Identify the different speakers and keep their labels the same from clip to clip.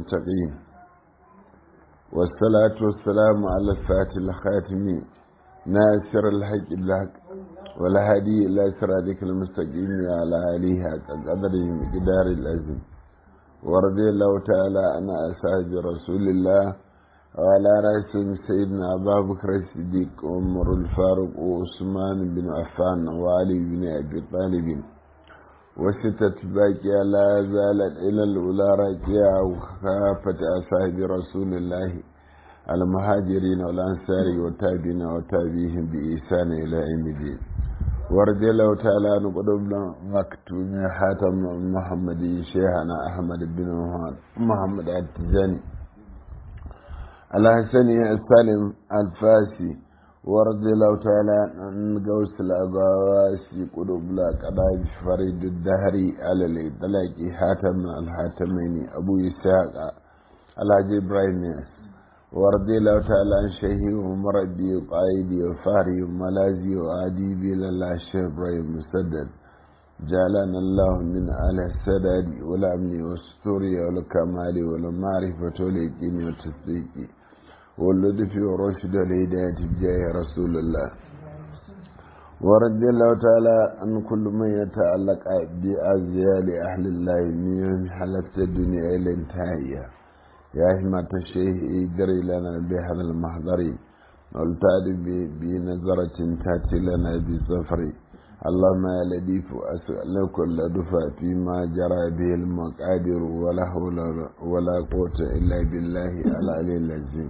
Speaker 1: المتقين والصلاة والسلام على الفاتح الخاتم ناصر الحق بالحق والهادي إلى صراطك المستقيم على آله حق قدره مقدار العظيم ورضي الله تعالى عن أصحاب رسول الله وعلى رأسهم سيدنا أبا بكر الصديق وعمر الفاروق وعثمان بن عفان وعلي بن أبي طالب وستة باقية لا زالت إلى الأولى راكية وخافة أصحاب رسول الله المهاجرين والأنصار والتابعين وتابعيهم بإحسان إلى يوم الدين ورضي الله تعالى عن قدومنا مكتوم حاتم محمد شيخنا أحمد بن محمد التجاني الحسني السالم الفاسي ورضي الله تعالى عن قوس الأغواسي قلوب لا قضاء فريد الدهري على الإطلاق حاتم الحاتمين أبو إسحاق الحاج إبراهيم ورضي الله تعالى عن شيخي ومربي وقائدي وفاري وملازي وأديبي لله الشيخ إبراهيم مسدد جعلنا الله من أهل السداد والأمن والستور والكمال والمعرفة واليقين والتصديق واللطف والرشد والهداية بجاه رسول الله ورضي الله تعالى عن كل من يتعلق بأزيال أهل الله من حلفت الدنيا إلى انتهائها يا همة الشيخ اجري لنا بهذا المحضر والتعد بنظرة تأتي لنا بسفر اللهم يا لطيف أسألك كل دفع فيما جرى به المقادير ولا حول ولا قوة إلا بالله العلي العظيم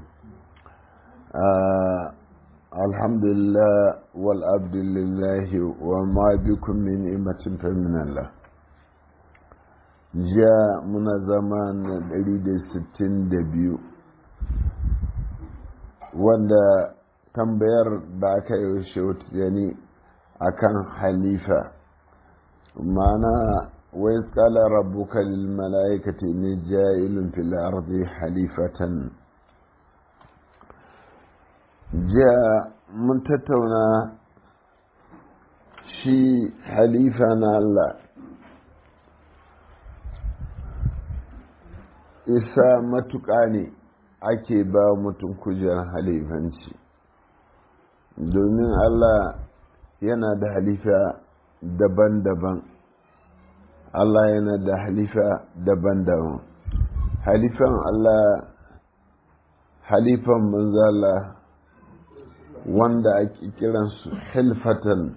Speaker 1: آه الحمد لله والعبد لله وما بكم من نعمة فمن الله جاء من زمان دليل ستين دبيو wanda tambayar da aka yi shautiyani a kan halifa mana wai tsala rabbuka lil mala'ikati ne ja'ilun fil ardi halifatan jiya mun tattauna shi halifa na Allah isa matuƙa ne ake ba mutum kujerar halifanci domin Allah yana da halifa daban-daban Allah yana da halifa daban-daban halifan Allah halifan manzala wanda ake kiransu hilfatan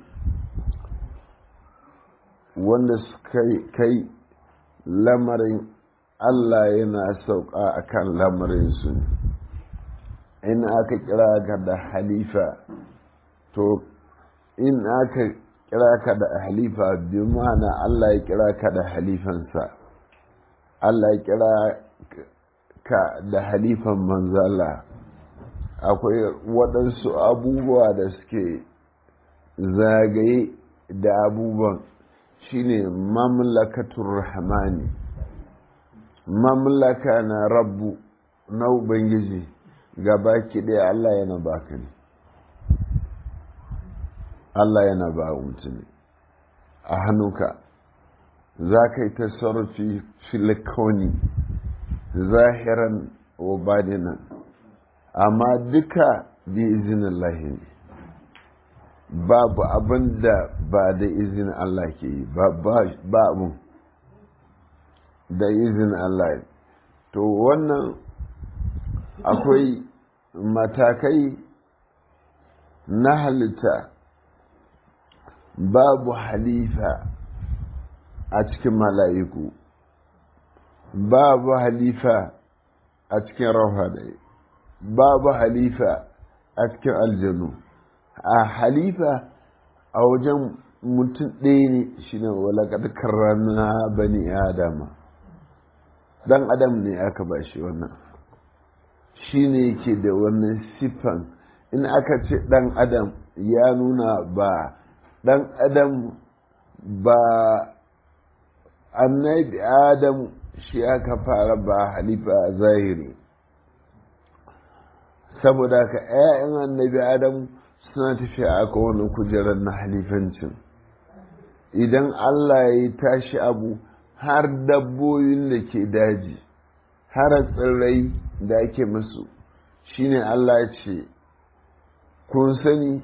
Speaker 1: wanda suka kai lamarin Allah yana sauka a kan lamarinsu in aka kira ka da halifa to in aka kira ka da halifa bi ma'ana Allah ya kira ka da halifansa Allah ya kira ka da halifan manzala akwai waɗansu abubuwa da suke zagaye da abubuwan shine mamlakatun rahmani mamlaka na rabbu na ubangiji gaba ɗaya Allah yana baka ne Allah yana ba mutum a hannunka za ka yi tasarrufi filikoni zahiran wa badinan amma duka bi izinin lahi ne babu abin da ba da izinin Allah ke yi ba abin da izinin Allah to wannan akwai matakai na halitta babu halifa a cikin mala'iku babu halifa a cikin rauhadai babu halifa a cikin aljanu a halifa a wajen mutum ɗaya ne shi ne walakar karrana bani adama dan adam ne aka ba shi wannan shi ne yake da wannan siffan in aka ce dan adam ya nuna ba dan adam ba annabi adam shi aka fara ba halifa zahiri saboda ka 'ya'yan annabi adam suna tafiya aka wani kujerar na halifancin idan allah ya tashi abu har dabbobin da ke daji har tsirrai da ake musu shine Allah ce kun sani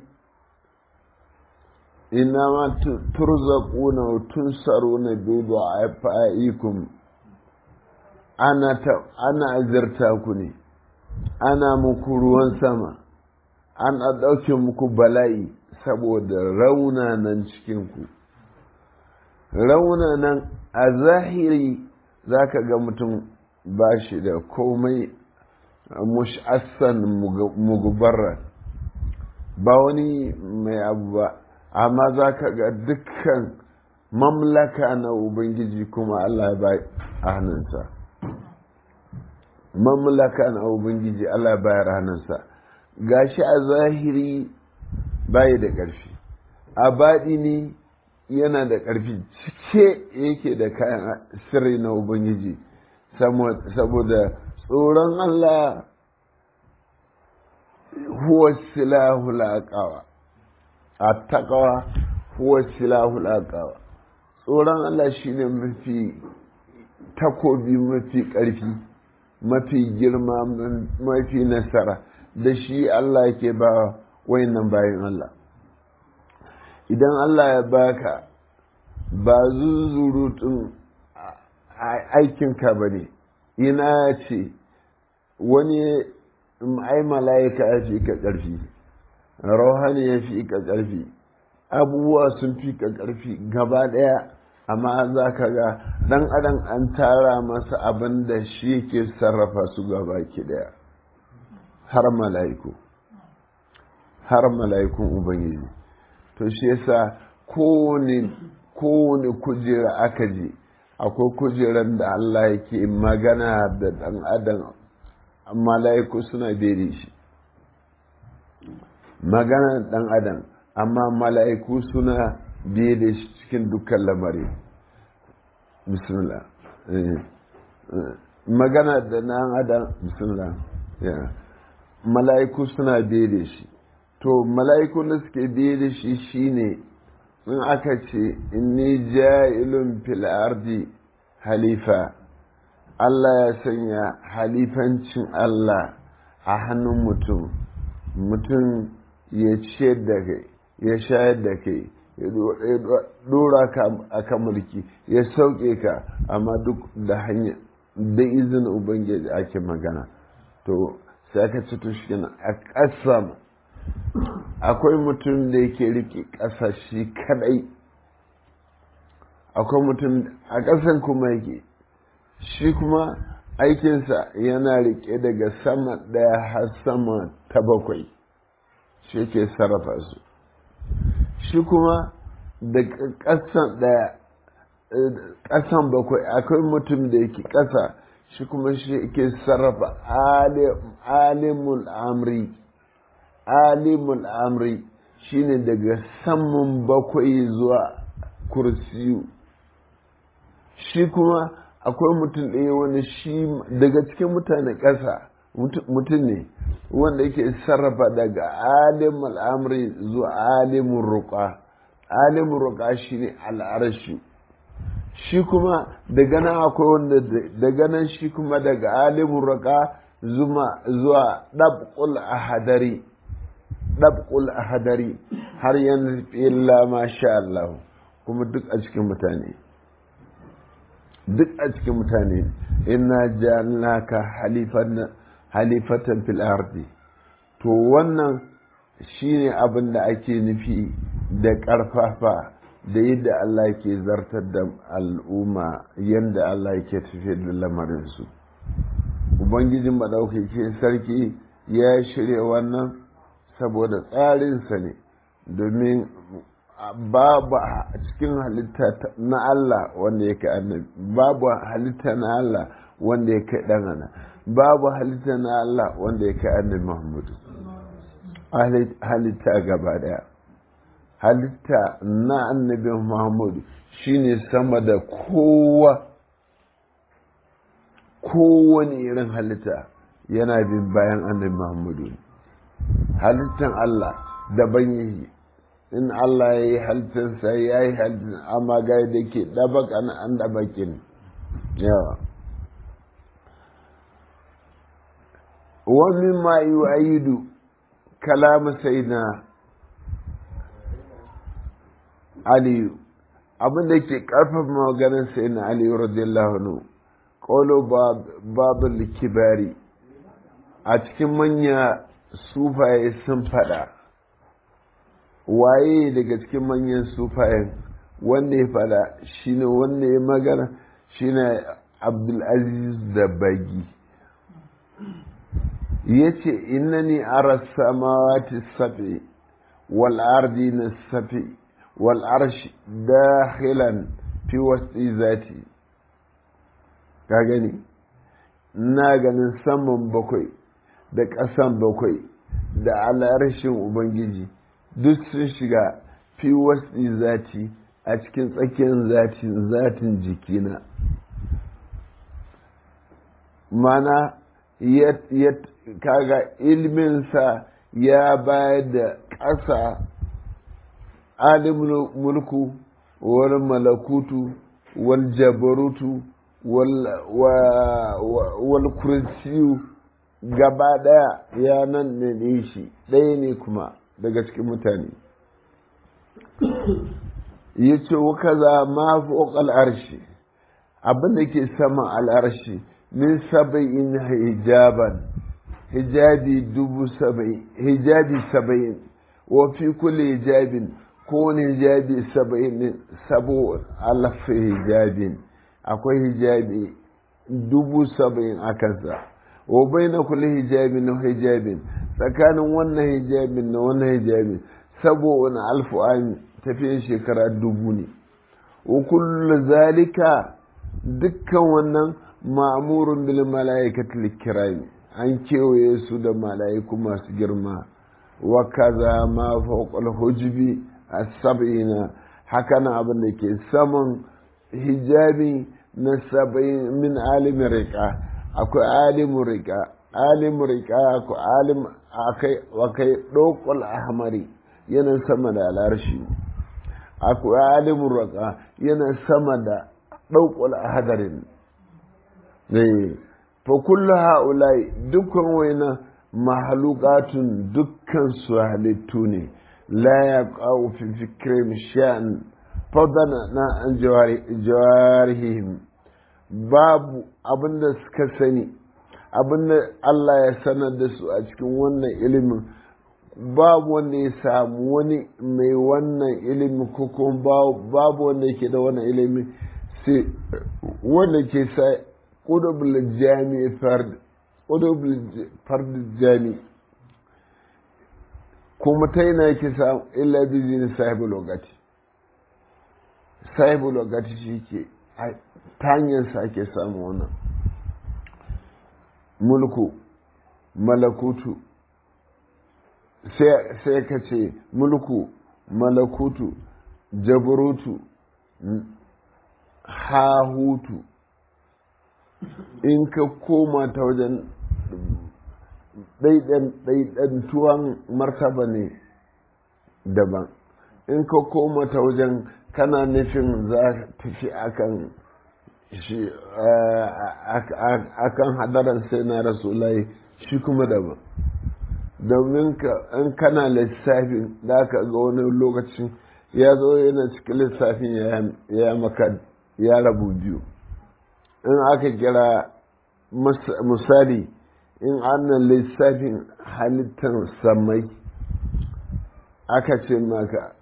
Speaker 1: ina ma turzaquna wa tunsaruna bi du'afaikum ana ta ana azirta ku ne ana muku ruwan sama ana ɗauke muku bala'i saboda raunanan cikinku raunanan a zahiri za ka ga mutum ba shi da komai mush'assan mugubarra ba wani mai abu ba amma za ka ga dukkan mamlaka na ubangiji kuma allah ba a hannunsa mamlaka na ubangiji allah bayar hannunsa gashi a zahiri bayi da ƙarfi a baɗi ne yana da ƙarfi cike yake da kayan sirri na ubangiji saboda tsoron allah huwa silahu laƙawa a taƙawa huwa silahu laƙawa tsoron allah shine mafi takobi mafi ƙarfi mafi girma mafi nasara da shi Allah ke ba wayannan bayan Allah idan Allah ya baka ba zuzurutun aikinka ba ne ina ce wani ai mala'ika ya fi ka ƙarfi rauhani ya fi ka ƙarfi abubuwa sun fi ka ƙarfi gaba ɗaya amma za ka ga ɗan adam an tara masa abin da shi ke sarrafa su gaba ki ɗaya har mala'iku har mala'ikun ubangiji to shi yasa kowane kujera aka je akwai kujeran da Allah yake magana da ɗan adam mala'iku suna bere shi magana ɗan adam amma mala'iku suna bere shi cikin dukkan lamari bismillah magana da ɗan adam bismillah mala'iku suna bere shi to mala'iku da suke bere shi shine in aka ce inni ja'ilun fil ardi halifa Allah ya sanya halifancin Allah a hannun mutum mutum ya ciyar da kai ya shayar da kai ya dora ka a kan mulki ya sauke ka amma duk da hanya da izinin ubangiji ake magana to sai aka ci to shi a ƙasa akwai mutum da yake rike ƙasa shi kadai akwai mutum a ƙasan kuma yake shi kuma aikinsa yana rike daga sama ɗaya har sama ta bakwai shi ke sarrafa su shi kuma daga ƙasan ɗaya ƙasan bakwai akwai mutum da yake ƙasa shi kuma shi ke sarrafa alimul amri alimul amri shine daga saman bakwai zuwa kursiyu shi kuma akwai mutum ɗaya wani shi daga cikin mutane ƙasa mutum ne wanda yake sarrafa daga alimul amri zuwa alimun ruƙa alimun ruƙa shine al'arashi shi kuma daga nan akwai wanda daga nan shi kuma daga alimun ruƙa zuwa ɗab'ul ahadari ɗab'ul ahadari har yanzu illa ma sha Allah kuma duk a cikin mutane duk a cikin mutane inna ja'alnaka halifan halifatan fil ardi to wannan shine abin da ake nufi da ƙarfafa da yadda Allah ke zartar da al'umma yadda Allah ke tafiye da lamarinsu ubangijin maɗaukaki sarki ya shirya wannan saboda tsarinsa ne domin babu a cikin halitta na Allah wanda ya kai annabi babu halitta na Allah wanda ya kai ɗanana babu halitta na Allah wanda ya kai annabi Muhammadu halitta gaba daya halitta na annabi Muhammadu shine sama da kowa kowane irin halitta yana bin bayan annabi Muhammadu halittan Allah daban yake in Allah ya yi halittarsa ya yi halittar amma ga da ke ɗabaka na an ɗabakin yawa wani ma yi ayidu kalama sai na aliyu abin da ke karfafa maganin sai na aliyu radiyallahu anhu ƙolo babu kibari a cikin manya sufaye sun fada waye daga cikin manyan sufayen wanda ya fada shine wanda ya magana shine abdulaziz da bagi ya ce innani ara samawati safi wal ardi na safi wal arshi dakhilan fi wasti zati ka gani na ganin saman bakwai da ƙasan bakwai da al'arshin ubangiji duk sun shiga fi wasti zati a cikin tsakiyar zatin zatin jikina mana kaga ilminsa ya bayar da ƙasa alimul mulku wal malakutu wal jabarutu wal kursiyu gaba ɗaya ya nan ne shi ɗaya ne kuma daga cikin mutane ya ce kaza ma fi al'arshi abin da ke sama al'arshi min saba'in hijaban hijabi dubu saba'in hijabi saba'in wa fi kulle hijabin kowane hijabi saba'in sabo alfa hijabin akwai hijabi dubu saba'in a kansa wa bai na kulle hijabin na hijabin tsakanin wannan hijabin na wannan hijabin sabo'un alfu an tafiyan shekara dubu ne wa kullu zalika dukkan wannan ma'amurun bil mala'ikatul kirami an kewaye su da mala'iku masu girma wa kaza ma fawqal hujbi as-sab'ina haka na abin da ke saman hijabi na saba'in min alimin riƙa akwai alimin riƙa alimin riƙa akwai alim akai akai ɗokul ahmari yana sama da alarshi akwai alimin riƙa yana sama da ɗaukul ahadarin ne fa kullu ha'ulai dukkan waina mahalukatun dukkan su halittu ne la ya ƙawo fi fikirin sha'an fadana na an jawarihim babu abinda suka sani abinda Allah ya sanar da su a cikin wannan ilimin babu wanda ya samu wani mai wannan ilimin ko kuma babu wanda yake da wannan ilimin sai wanda ke sa ƙudubul jami fard jami kuma ta yana yake samu illa bizini sahibu logati sahibu logati shi ke ta hanyarsa ake samu wannan mulku malakutu sai ka ce mulku malakutu jabarutu hahutu in ka koma ta wajen ɗaiɗantuwan martaba ne daban in ka koma ta wajen kana nufin za tafi akan shi akan hadaran sai na rasulai shi kuma daban domin in kana lissafin da ka ga wani lokacin ya zo yana cikin lissafin ya maka ya rabu biyu in aka kira misali in ana lissafin halittar samai aka ce maka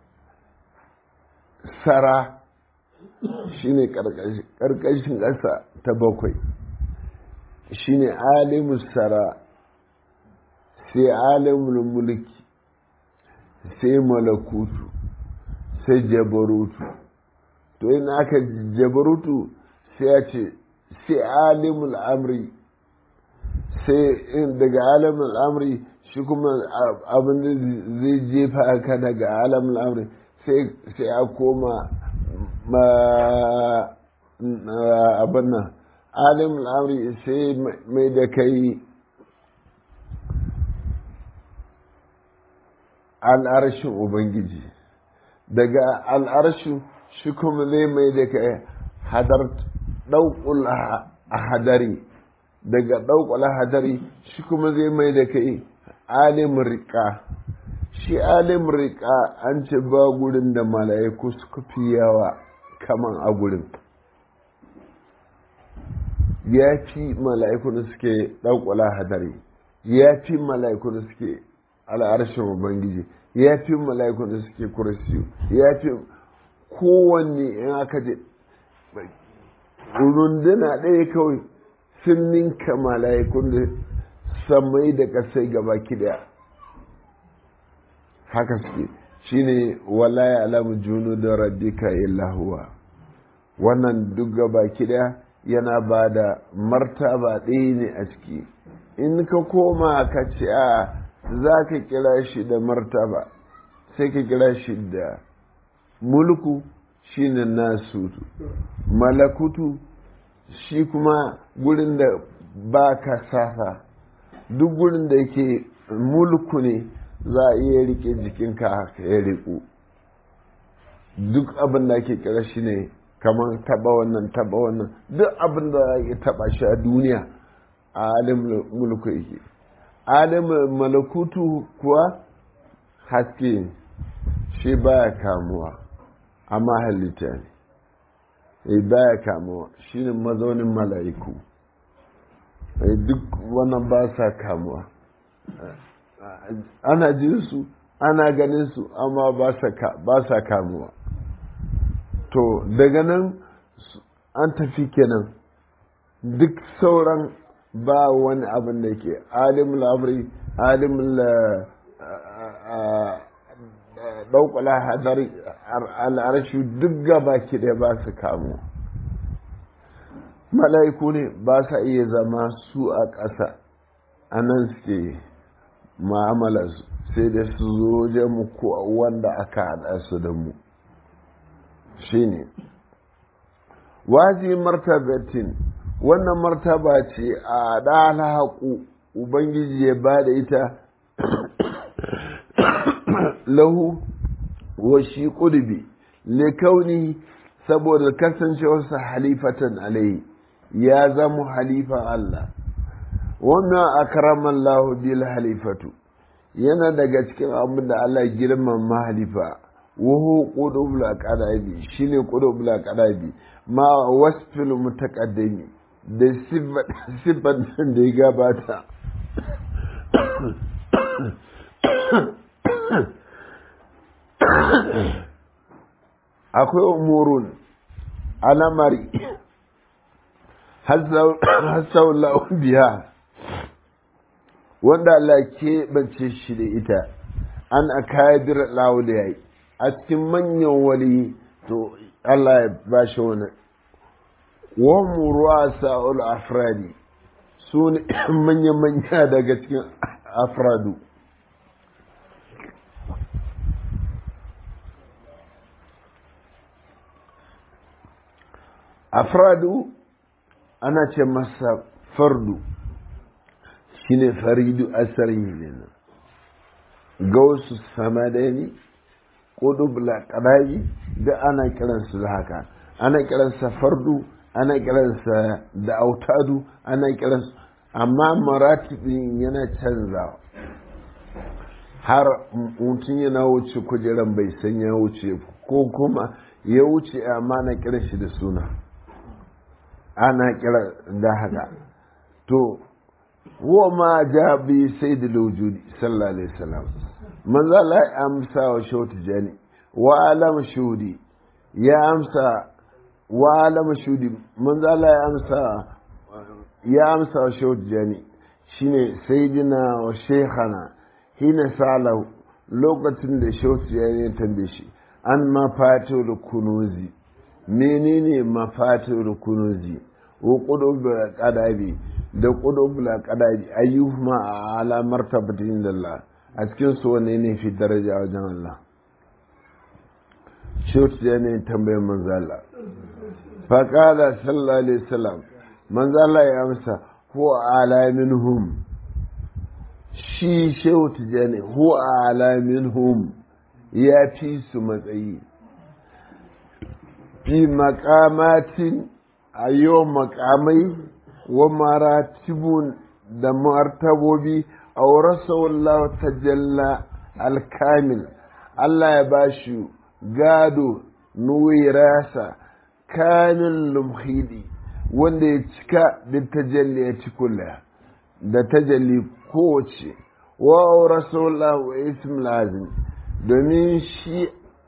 Speaker 1: sara shine ƙarƙashin ƙasa ta bakwai shine alimus sara sai alimul mulki sai malakutu sai jabarutu to in aka jabarutu sai ya ce sai alimul amri sai daga alimul amri shi kuma abin da zai jefa ka daga alimul amri sai a koma abin nan alimul amri sai mai da kai al'arshin ubangiji daga al'arshin shi kuma zai mai da kai hadar ɗaukul a hadari daga ɗaukwala hadari shi kuma zai mai da kai alim riƙa shi alim riƙa an ce ba gurin da mala'iku suka fi yawa kaman a gurin ya fi mala'iku da suke ɗaukwala hadari ya fi mala'iku da suke al'arshin ubangiji ya fi mala'iku da suke kursiyu ya fi kowanne in aka je runduna ɗaya kawai sun ninka mala'ikun da samai da kasai gaba daya haka suke shine wala ya alamu junu da rabbika illa huwa wannan duk gaba daya yana ba da martaba ɗaya ne a ciki in ka koma ka ce a za ka kira shi da martaba sai ka kira shi da mulku shine nasu malakutu shi kuma gurin da ba ka safa duk gurin da yake mulku ne za a iya rike jikinka haka ya riku duk abin da ake kira shi ne kamar taba wannan taba wannan duk abin da ya taba shi a duniya a alim mulku yake alim malakutu kuwa haske shi baya kamuwa amma halitta ne baya kamuwa shine mazaunin mala'iku duk wannan ba sa kamuwa ana jin su ana ganin su amma ba sa kamuwa to daga nan an tafi kenan duk sauran ba wani abin da ke alimul amri alimul ɗaukula hadari al'arshi duk gaba ki ɗaya ba su kamu mala'iku ne ba sa iya zama su a ƙasa a nan suke ma'amala sai da su zo je mu ko wanda aka haɗa su da mu shi ne wazi martabatin wannan martaba ce a ɗala haƙu ubangiji ya ba da ita lahu wa shi ƙudubi likauni saboda kasancewarsa halifatan alai ya zama halifan Allah wannan akraman lahu bil halifatu yana daga cikin abin da Allah girman mahalifa wuhu qudubul aqdabi shine qudubul aqdabi ma wasfil mutaqaddimi da sifat da ya gabata akwai umurun alamari hassaulahu biya wanda Allah ke bance shi da ita an akabir lauliyai a cikin manyan wali to Allah ya ba shi wani wa ruwa sa'ul afradi su ne manya-manya daga cikin afradu afradu ana ce masa fardu shine faridu asarin ne gausu samadani ƙudubla ƙadaji da ana kiransu da haka ana kiransa fardu ana kiransa da autadu ana kiransa amma maratibin yana canzawa har mutum yana wuce kujeran bai san ya wuce ko kuma ya wuce amma na kiran shi da suna ana kira da haka to wa ma ja bi sayyidul wujudi sallallahu alaihi wasallam manzo Allah ya amsa wa shautu jani wa alam shudi ya amsa wa alam shudi manzo Allah ya amsa ya amsa wa shautu jani shine sayyidina wa shaykhana hina salahu lokacin da shautu jani ya tambaye shi an mafatul kunuzi menene mafatul kunuzi wa qudubul qadabi da qudubul qadabi ayyuhuma ala martabatin Allah a cikin su wanne ne fi daraja wajen Allah shautu ya ne tambayar manzo Allah fa qala sallallahu alaihi wasallam manzo Allah ya amsa huwa ala minhum shi shautu ya ne huwa ala minhum ya fi su matsayi fi makamatin a yau makamai wa maratibun da martabobi a wallahu tajalla alkamil Allah ya bashi gado nuwirasa kamin lumhidi wanda ya cika da tajalli ya ci kula da tajalli kowace wa rasulullah wa ism lazim domin shi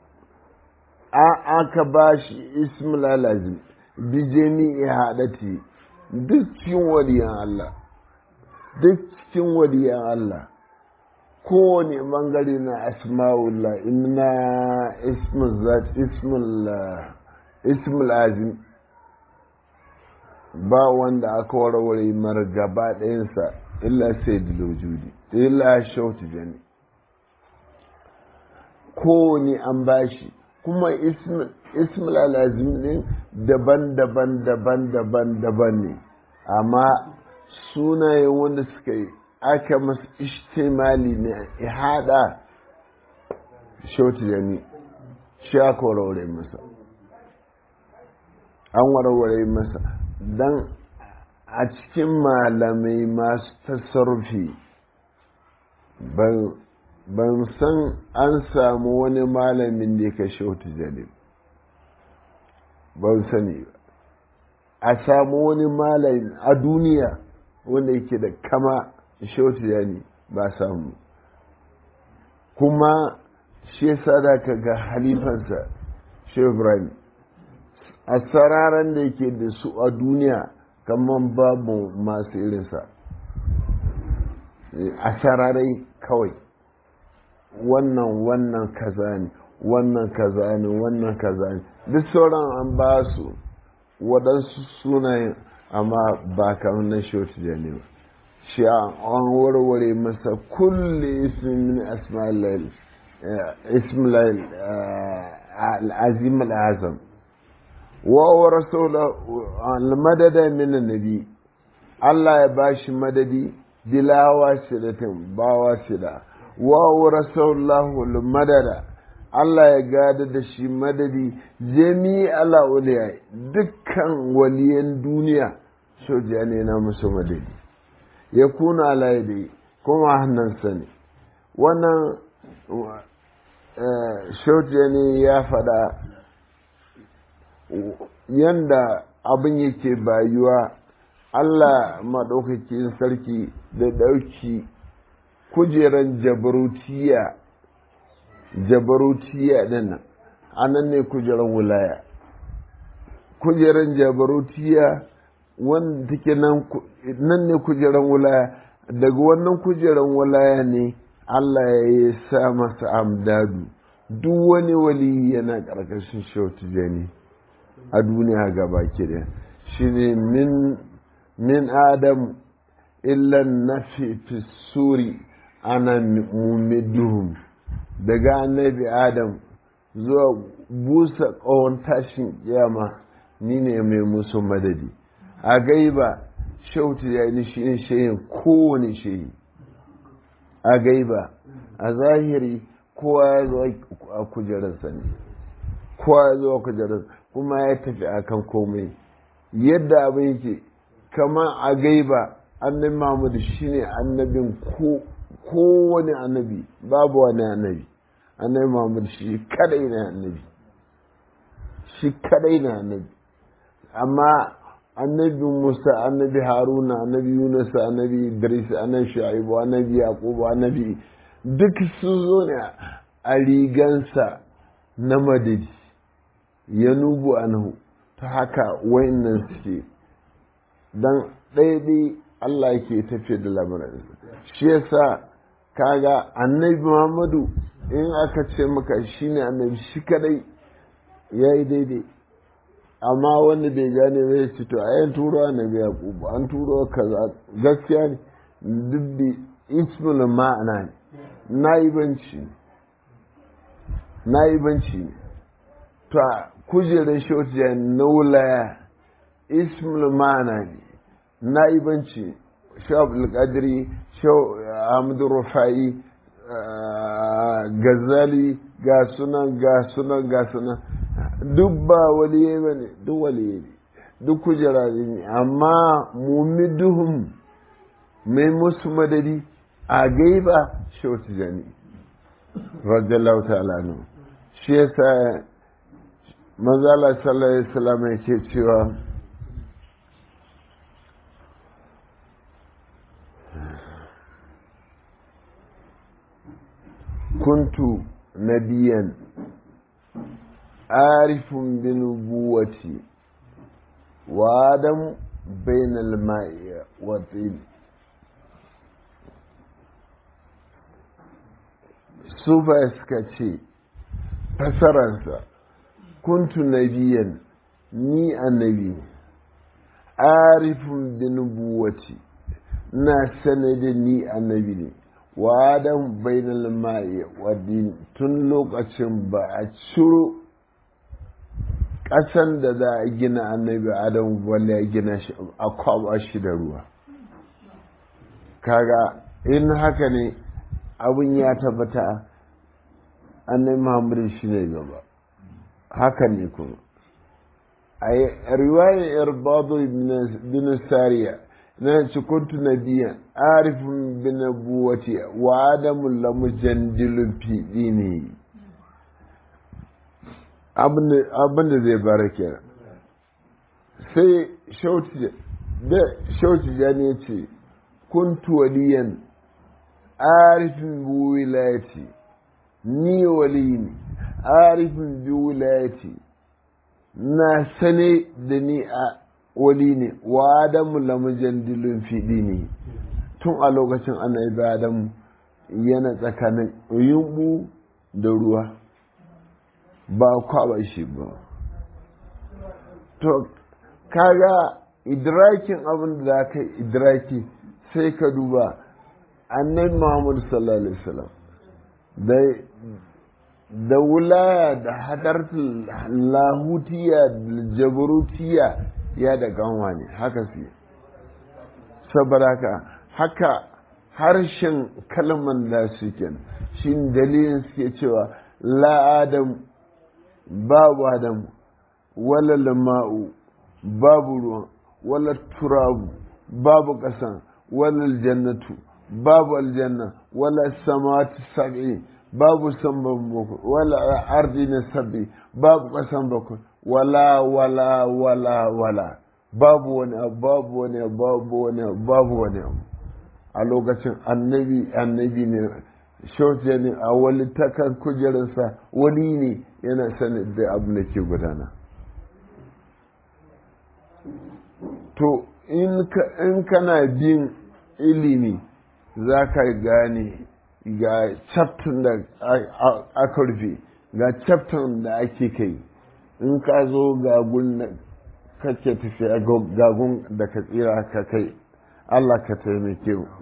Speaker 1: aka ba shi ism lazim bi jami'i hadati duk cikin waliyan Allah duk cikin waliyan Allah kowane bangare na asma'ullah inna ismul zat ismul ismul azim ba wanda aka warware mara gaba ɗayansa illa sai dilojudi illa shautu jani kowane an bashi kuma ismul alazim ɗin daban-daban daban-daban daban ne amma sunayen wanda suka yi aka masu ishtimali ne ihada shautu jani shi aka warware masa an warware masa don a cikin malamai masu tasarrufi ban san an samu wani malamin da ya kashe wata jalil ban sani ba a samu wani malami a duniya wanda yake da kama shautu yani ba samu kuma shi yasa da ka ga halifansa shehu ibrahim a sararan da yake da su a duniya kamar babu masu irinsa a sararai kawai wannan wannan kaza ne wannan kaza ne wannan kaza ne duk sauran an ba su waɗansu sunayen amma ba kamar na shoti jani ba shi an warware masa kulle ismin asma'il ismail al-azim al-azam wa rasula al-madada min annabi Allah ya bashi madadi bila wasilatin ba wasila wa rasulallahu al-madada Allah ya gada da shi madadi jami ala uliya dukkan waliyan duniya soja ne na musu madadi ya kuna ala yadda kuma hannunsa ne wannan soja ne ya faɗa yanda abin yake bayuwa Allah maɗaukakin sarki da ɗauki kujeran jabarutiya jabarutiya ɗin a nan ne kujeran wulaya kujeran jabarutiya wanda take nan ne kujeran wulaya daga wannan kujeran wulaya ne Allah ya yi sa masa amdadu duk wani wali yana ƙarƙashin shautu jani a duniya gaba da shi ne min adam illan nafi fi suri ana mumiduhum daga annabi adam zuwa busa ƙawon tashin kiyama ni ne mai musu madadi a gaiba shautu ya ni shi ne shehin kowane shehi a gaiba a zahiri kowa ya zo a kujerarsa ne kowa ya zo a kujerarsa kuma ya tafi akan komai yadda abin yake kama a gaiba annabi Muhammadu shine annabin kowane annabi babu wani annabi annabi Muhammadu shi kadai na annabi shi kadai na annabi amma annabi Musa annabi Haruna annabi Yunus annabi Idris annabi Shu'aibu annabi Yaqub annabi duk su zo ne a rigansa na madadi ya nubu anhu ta haka wayannan suke dan ɗaya Allah ke tafiye da lamarin shi yasa kaga annabi Muhammadu in aka ce maka shine annabi shi kadai ya yi daidai amma wanda bai gane bai ce to ayan turo annabi yaqubu an turo kaza gaskiya ne duk da ismul ma'ana ne na'ibanci na'ibanci ne to kujerar shotiya na wulaya ismul ma'ana ne na'ibanci shawab al-qadri hamdu rufai gazali ga sunan ga sunan ga sunan duk ba waliye ba ne duk waliye ne duk kujera ne amma mumiduhum mai musu madadi a gaiba shautu jani radiyallahu ta'ala nu shi yasa manzala sallallahu alaihi wasallam yake cewa kuntu nabiyan arifun bi nubuwati wa adam bainal ma'i wa tin sufa suka ce fasararsa kuntu nabiyan ni annabi arifun bi nubuwati na sanade ni annabi ne wa adam bainal ma'i wa din tun lokacin ba a ciro ƙasan da za a gina annabi adam wanda ya gina shi a kwaba shi da ruwa kaga in haka ne abin ya tabbata annabi muhammadu shi ne gaba haka ne kuma a riwayar irbadu bin sariya na ci kuntu nabiya arifin bin nabuwati wa adamu lamu jandilun fiɗi ne abin da zai bara kenan sai shauci jani ya ce kuntu waliyan arifin bi wilayati ni wali ne arifin bi wilayati na sane da ni a wali ne wa adamu lamujan dilin fiɗi ne tun a lokacin annabi adamu yana tsakanin yumbu da ruwa ba kwaba shi ba to kaga idrakin abin da ka idraki sai ka duba annabi muhammadu sallallahu alaihi wasallam da da wulaya da hadartul lahutiya da jabarutiya ya da ganwa ne haka su saboda haka haka harshen kalman da suke shi dalilin suke cewa la adam babu adam wala lama'u babu ruwan wala turabu babu ƙasan wala aljannatu babu aljanna wala samawati sab'i babu samban bakwai wala ardi na sab'i babu ƙasan bakwai wala wala wala wala babu wani abu babu wani abu babu wani abu babu wani abu a lokacin annabi annabi ne shauce ne a wani takar kujerarsa wani ne yana sanin da abu da ke gudana to in kana bin ilimi za ka gane ga chapter da aka rufe ga chapter da ake kai in ka zo gagun da kake tafiya gagun da ka tsira ka kai Allah ka taimake mu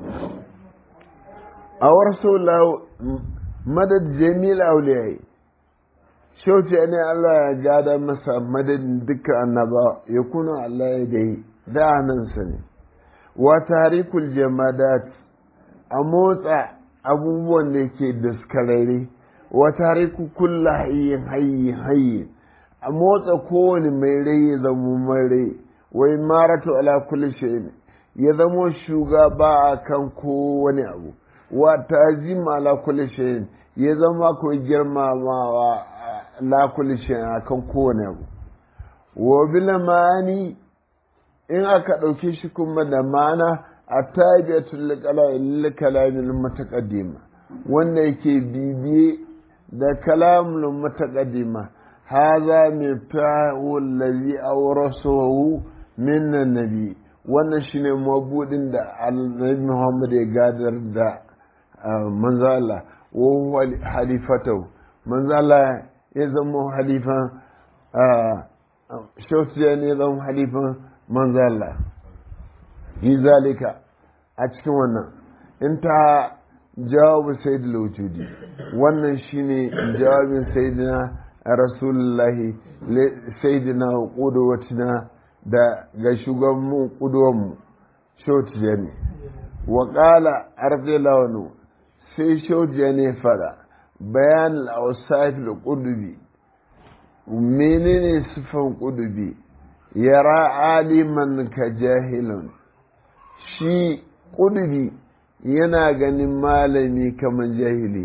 Speaker 1: a warso madad jamil auliyai shauce ne Allah ya gada masa madadin dukkan annaba ya kuna Allah ya dai da hannunsa ne wa tarikul jamadat a motsa abubuwan da ke daskararre wa tariku kulla hayyin hayyin hayyin a motsa kowane mai rai ya zama mai rai wai maratu ala kulli shay'in ya zamo shugaba a kan kowane abu wa tajim ala kulli shay'in ya zama ko girmamawa la kulli shay'in akan kowane abu wa bil mani in aka ɗauke shi kuma da mana a tabiatul kalamin mutaqaddima wanda yake bibiye da kalamul mutaqaddima hadha miftahu allazi awrasahu min nabi wannan shine mabudin da annabi Muhammad ya gadar da manzo Allah wa halifatu manzo Allah ya zama halifan shausiya ne zama halifan manzo Allah yi zalika a cikin wannan in ta jawabu sayyid wujudi wannan shine jawabin sayyidina rasulullahi sayyidina qudwatina da ga shugabanmu ƙudurmu shotiya ne wa ƙala arfe lawanu sai shotiya ne fada bayan al'ausaf da ƙudubi menene siffan ƙudubi yara aliman ka jahilun shi ƙuduri yana ganin malami kamar jahili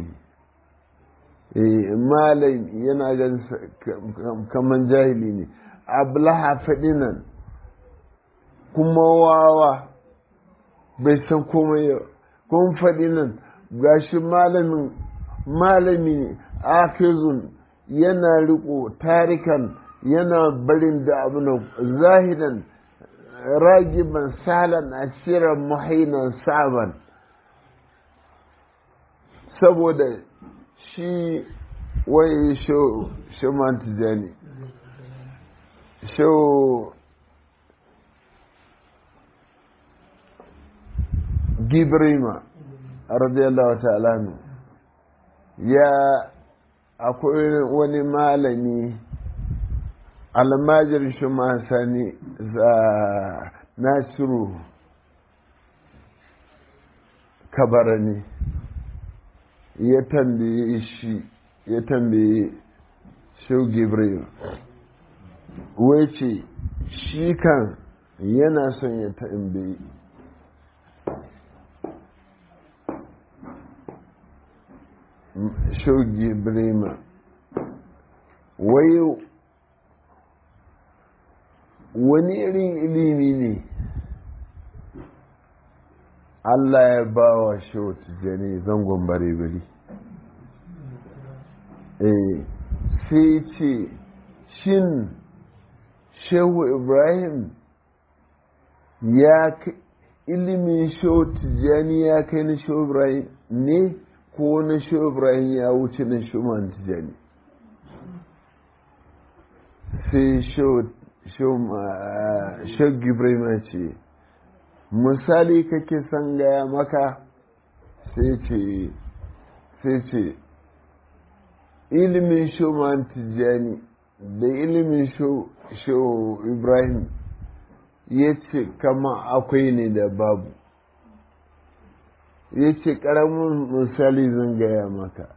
Speaker 1: malami yana ganin kamar jahili ne ablaha faɗinan kuma wawa bai san komai yau kun faɗinan gashi malamin malami ne akizun yana riko tarikan yana barin da abu zahidan ragiban salan asiran muhainan saban saboda shi wai shaman tijani shau gibrima radiyallahu ta'ala ya akwai wani malami almajir shi sani za nasiru kabarani ya tambaye shi ya tambaye shau gibril wai ce shi kan yana son ya tambaye shau gibril wai wani irin ilimi ne Allah ya ba wa shehu tijjani zangon bare-bare sai ce shin shehu ibrahim ya ilimin shehu tijjani ya kai na shehu ibrahim ne ko na shehu ibrahim ya wuce na shehu tijjani sai shehu Shek Ibrahim ce, misali kake son gaya maka sai ce, sai ce, ilimin Shoman Tijjani da ilimin Sho Ibrahim ya ce kama akwai ne da babu. Ya ce ƙaramin misali zan gaya maka.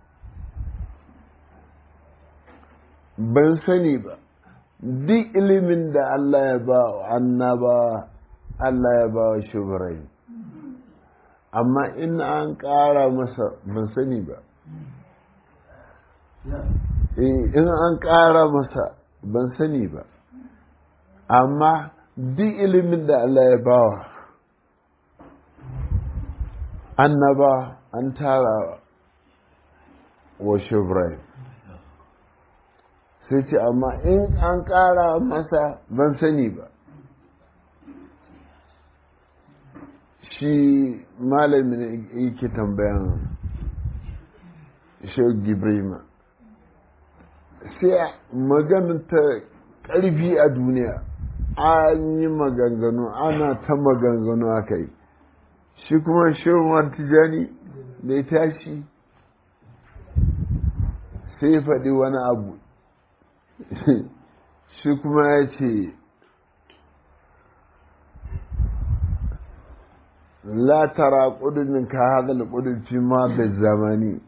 Speaker 1: Ban sani ba. duk ilimin da Allah ya ba wa annaba Allah ya ba wa shubirai amma in an ƙara masa ban sani ba in an ƙara masa ban sani ba amma duk ilimin da Allah ya ba wa annaba an tara wa shubirai sai ce amma in an ƙara masa ban sani ba shi malamin yake tambayan shau gibrima sai maganin ta ƙarfi a duniya an yi maganganu ana ta maganganu aka yi shi kuma shau tijani da ya tashi sai faɗi wani abu shi kuma ya ce la tara ƙudurin ka hadal ƙudun fi ma da zamani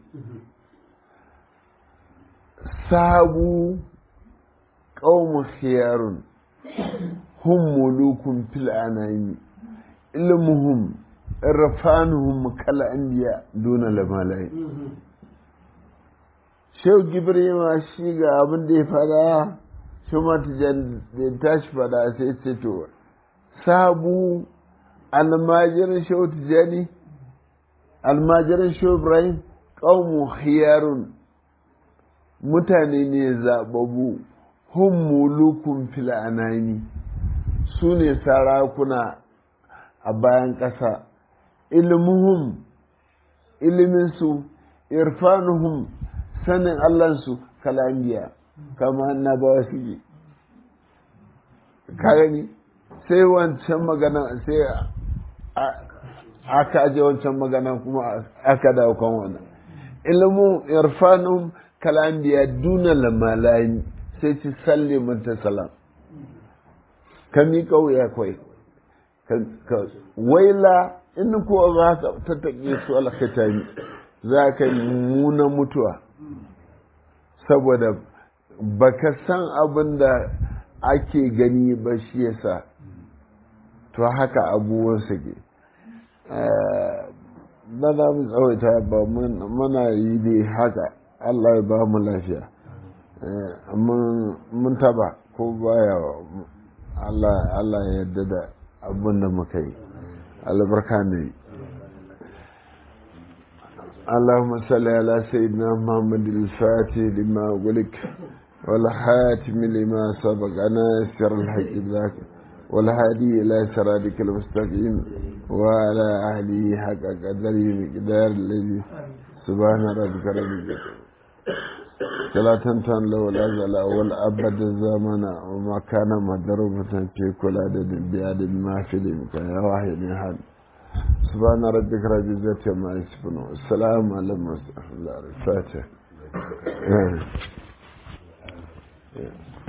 Speaker 1: sabu ƙaumu khiyarun hum mulukun fil anami ilmuhum irfanuhum kal anbiya duna lamalai shehu gibrima shi ga abin da ya fada shi matajan da tashi fada sai ce to sabu almajirin shehu tijani almajirin shehu ibrahim ƙaumu hiyarun mutane ne zababu hun mulukun fil'anani su ne sarakuna a bayan ƙasa ilmuhum iliminsu irfanuhum sanin allansu kalambiya kama annabawa suke ka gani sai wancan magana sai aka aje wancan magana kuma aka dawo kan wannan ilmu irfanum kalambiya duna lamalani sai ci salle mata salam ka miƙa wuya kwai waila in ko za ka tattaƙe su alkatami za ka yi muna mutuwa saboda baka san abin da ake gani ba shi yasa to haka abubuwan ke ba za mu tsawaita ba muna yi ne haka allah ya ba mu lafiya mun taba ko baya allah ya yarda da abin da muka yi albarka ne اللهم صل على سيدنا محمد الفاتح لما أغلق والحاتم لما سبق ناصر الحق ذاك والهادي إلى صراطك المستقيم وعلى أهله حق قدره مقدار الذي سبحان ربك رب العزة فلا تنتن له الأزل والأبد الزمن وما كان مضروبة في كل عدد بعدد ما في الإمكان يا واحد من هذا سبحان ربك رب العزة عما يصفون والسلام على المرسلين الفاتح